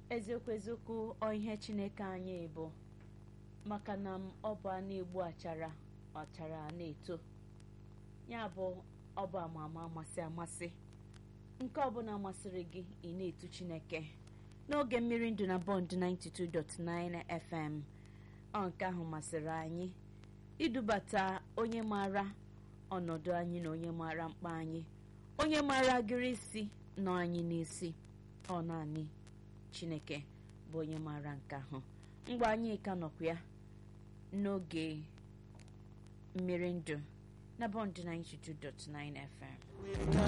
eziokwu eziokwu ọ ihe chineke anyị bụ maka na m ọ bụ a na-egbu achara achara na-eto ya bụ ọ bụ ama ama amasị amasị nke ọbụla masịrị gị ị na-etu chineke n'oge mmiri ndụ na bọnd 92.9 fm ọ nke ahụ masịrị anyị idubata onye maara ọnọdụ anyị na onye maara mkpa anyị onye maara agịrị isi nọ anyị n'isi ọ naanị chineke bụ onye maara nke ahụ mgbe anyị ka nọkwa ya n'oge mmiri ndụ na bọnd 92.9 fm